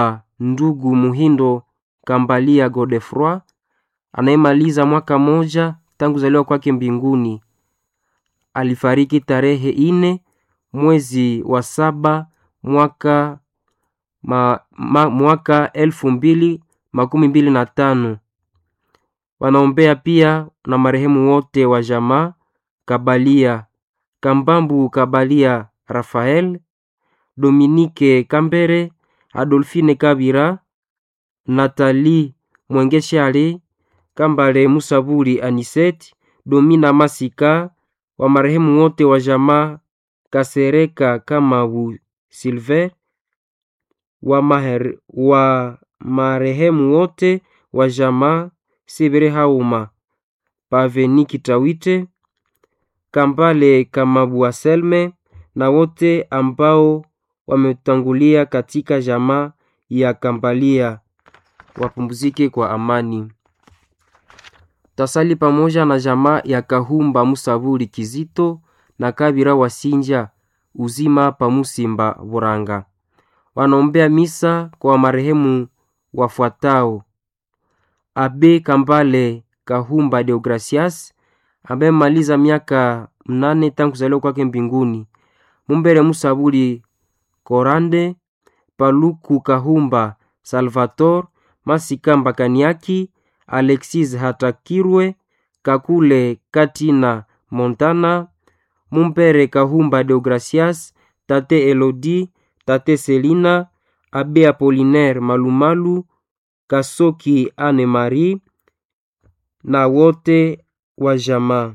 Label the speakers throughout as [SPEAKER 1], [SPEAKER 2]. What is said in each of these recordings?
[SPEAKER 1] ndugu Muhindo Kambalia Godefroy anayemaliza mwaka moja tangu zaliwa kwake mbinguni. Alifariki tarehe ine mwezi wa saba mwaka, ma, ma, mwaka elfu mbili makumi mbili na tano. Wanaombea pia na marehemu wote wa jamaa Kabalia Kambambu Kabalia Rafael Dominike Kambere Adolfine Kabira Natali Mwengeshali Kambale Musabuli Aniseti Domina Masika wa marehemu wote wa jamaa Kasereka Kamabu Silver wa, maher, wa marehemu wote wa jamaa Sibere Hauma Paveni Kitawite Kambale Kamabu Aselme na wote ambao wametangulia katika jamaa ya Kambalia wapumzike kwa amani. Tasali pamoja na jamaa ya Kahumba Musabuli Kizito na Kabira Wasinja uzima pa Musimba Buranga. Wanaombea misa kwa marehemu wafuatao: Abe Kambale Kahumba Deogracias ambaye maliza miaka mnane tangu kuzaliwa kwake mbinguni. Mumbere Musabuli Korande Paluku Kahumba Salvator Masika Mbakaniaki Alexis Hatakirwe Kakule Katina Montana Mumpere Kahumba Deogracias Tate Elodi Tate Selina Abe Apolinaire Malumalu Kasoki Anne Marie na wote wa jamaa.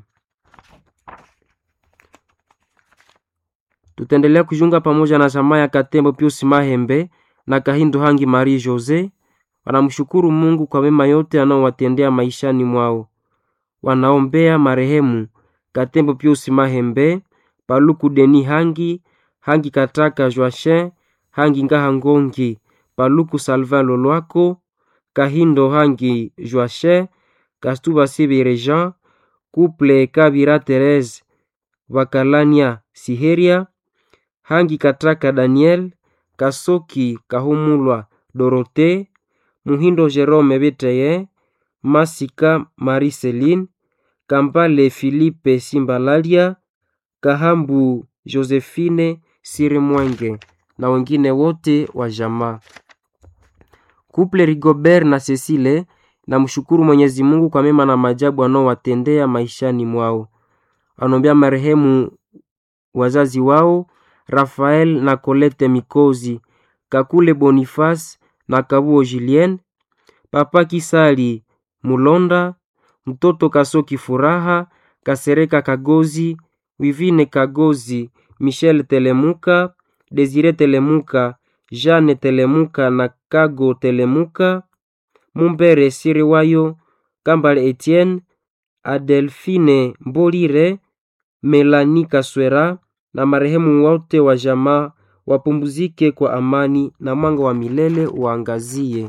[SPEAKER 1] Tutaendelea kujiunga pamoja na jamaa ya Katembo Pius Mahembe na Kahindo Hangi Marie Jose. Wanamshukuru Mungu kwa mema yote anaowatendea maishani mwao. Wanaombea marehemu Katembo Pius Mahembe, Paluku Deni Hangi, Hangi Kataka Joachin, Hangi Ngaha Ngongi, Paluku Salvin Lolwako, Kahindo Hangi Joachin, Kastuba Sibire Jean, Couple Kabira Therese, Bakalania Siheria, Hangi Kataka Daniel, Kasoki Kahumulwa Dorote, Muhindo Jerome Beteye, Masika Mariceline, Kampale Philippe Simbalalia, Kahambu Josephine Sirimwenge na wengine wote wa jamaa. Couple Rigobert na Cecile na mshukuru Mwenyezi Mungu kwa mema na majabu anaowatendea maishani mwao. Wanaombea marehemu wazazi wao Rafael na Colette Mikozi, Kakule Boniface na Kabuo Julien, Papa Kisali Mulonda, mtoto Kasoki Furaha, Kasereka Kagozi, Wivine Kagozi, Michel Telemuka, Desire Telemuka, Jeanne Telemuka na Kago Telemuka, Mumbere Siriwayo, Kambale Etienne, Adelfine Mbolire, Melani Kaswera na marehemu wote wa jamaa wapumzike kwa amani na mwanga wa milele waangazie.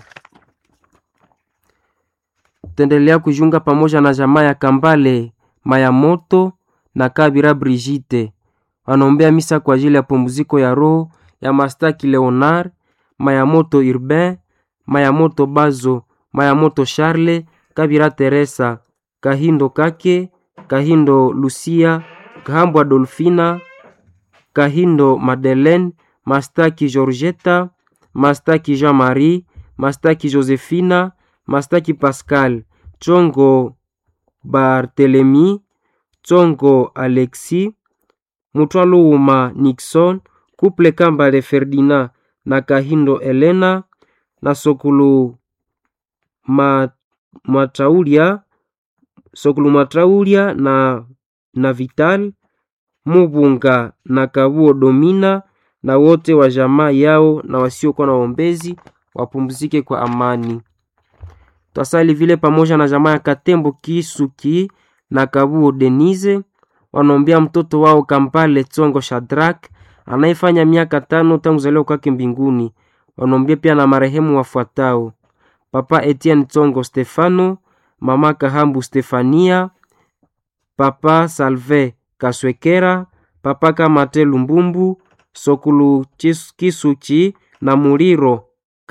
[SPEAKER 1] Tendelea kujiunga pamoja na jamaa ya Kambale Mayamoto na Kabira Brigitte. Wanaombea misa kwa ajili ya pumziko ya roho ya Mastaki Leonard, Mayamoto Urbain, Mayamoto Bazo, Mayamoto Charle, Kabira Teresa, Kahindo Kake, Kahindo Lucia, Kahambwa Dolfina, Kahindo Madeleine, Mastaki Georgetta, Mastaki Jean-Marie, Mastaki Josephina, Mastaki Pascal, Chongo Barthelemy, Chongo Alexis, Mutwaluuma Nixon, Couple Kambale Ferdinand na Kahindo Elena na Sokulu Ma, Mataulia, Sokulu Mataulia na, na Vital Mubunga na Kabuo Domina na wote wa jamaa yao na wasiokuwa na waombezi wapumzike kwa amani. Twasali vile pamoja na jamaa ya Katembo Kisuki na Kabuo Denise wanaombea mtoto wao Kampale Tsongo Shadrak anayefanya miaka tano tangu zaliwa kwake mbinguni. Wanaombea pia na marehemu wafuatao: Papa Etienne Tsongo Stefano, Mama Kahambu Stefania, Papa Salve Kaswekera, Papa Kamate Lumbumbu, Sokulu Kisuchi na Muliro